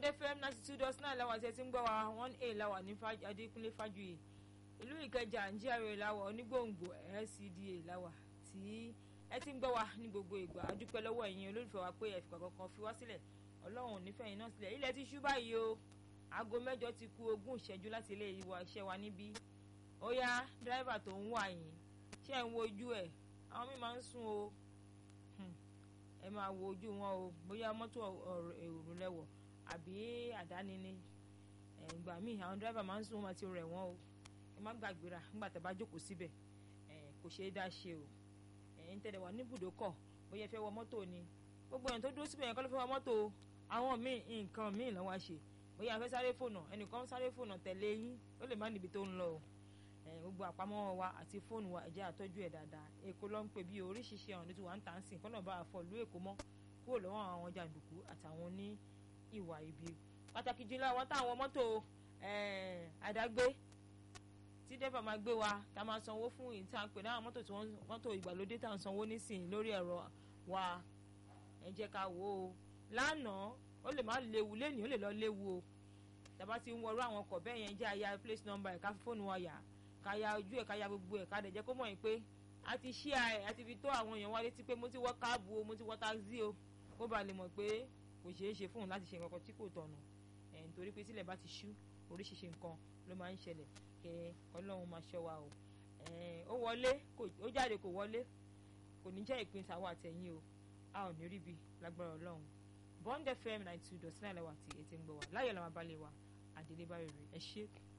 bond fm ninety two dot nine làwọn àti ẹtí ń gbọ́ wa one a làwà ní adékúnlé fájuyì ìlú ìkẹjà njíàrè làwà onígbòǹgbò lcda làwà tí ẹ ti ń gbọ́ wa ní gbogbo ìgbà adúpẹ́ lọ́wọ́ ẹ̀yin olólùfẹ́ wa pé ẹ̀fìkà kankan fi wá sílẹ̀ ọlọ́run ò nífẹ̀ẹ́ yín náà sílẹ̀ ilẹ̀ ti ṣú báyìí o aago mẹ́jọ ti kù ogún ìṣẹ́jú láti ilé ìwà iṣẹ́ wa níbí ó yá dírẹ́fà tó ń wà yín ṣé ẹ̀ ń wojú ẹ̀ àwọn míì máa ń sùn o ẹ máa wo ojú wọn o bóyá mọ́tò èrò lẹ́wọ̀ àbí àdáni ni ìgbà míì àwọn dírẹ́fà máa ń sùn wọn máa ti rẹ̀ wọ́n o ẹ má gbàgbéra nígbà tẹ́ bá jókòó síbẹ̀ kò ṣeé dá ṣe o ẹ̀yin tẹ̀lé wà ní ibùdókọ̀ bóyá ẹ fẹ́ wọ mọ́tò ni gbogbo ẹ̀yìn tó dúró síbẹ̀ yẹn kọ́ ló fẹ́ wọ mọ́tò o àwọn míì nǹkan míì lọ́wọ́ ṣe bóyá ẹ fẹ́ sáré fònà ẹnìkan sáré fònà tẹ̀lé yín ó lè má níbi tó ń lọ o gbogbo àpamọ́ wa àti fóònù wa ẹ̀jẹ̀ àtọ́jú ẹ̀ dáadáa èkó ló ń pè bí oríṣiríṣi àwọn ní tí wàá ń tà ń sìn kọ́nà bá a fọ ìlú èkó mọ́ kúrò lọ́wọ́ àwọn jàǹdùkú àtàwọn ní ìwà ibi pàtàkì jùlọ àwọn táwọn mọ́tò àdágbé tí dẹ́fà máa gbé wa tá a máa sanwó fún èyí tá a ń pè náà mọ́tò tí wọ́n mọ́tò ìgbàlódé tá à ń sanwó nísìnyí lórí ẹ̀rọ wa ẹ jẹ́ ká wò ó lánàá ó lè má léwu lénìí ó lè lọ léwu o tàbá ti ń wọrú àwọn ọkọ̀ bẹ́ẹ̀ yẹn jẹ́ àyà place number ẹ̀ka fóònù wa yà ká ya ojú ẹ̀ ká ya gbogbo ẹ̀ ká dẹ̀ jẹ́ kó mọ̀ yín pé a ti ṣí ẹ̀ a ti fi tó àwọn èèyàn wa létí pé mo ti wọ́ káàbù o mo ti wọ́ táxi o kó ba lè mọ̀ pé kò ṣeé ṣe fóun láti ṣe nǹkan tí kò tọ̀nà ẹ̀ nítorí pé tílẹ̀ bá ti ṣú oríṣiríṣi nǹkan ló máa ń ṣẹlẹ̀ kẹ ọlọ́run máa ṣọ́ wa o ó wọlé ó jáde kò wọlé kò ní jẹ́ ìpín tàwa àtẹ̀yìn o a ò ní ríbi lágbára ọlọ́run Bond FM ninety two dot nine lẹ́wà tí etí ń gbọ́ wa láyọ̀ làwọn abalẹ̀ wa àdélébáyọ̀ rẹ̀ ẹ ṣé.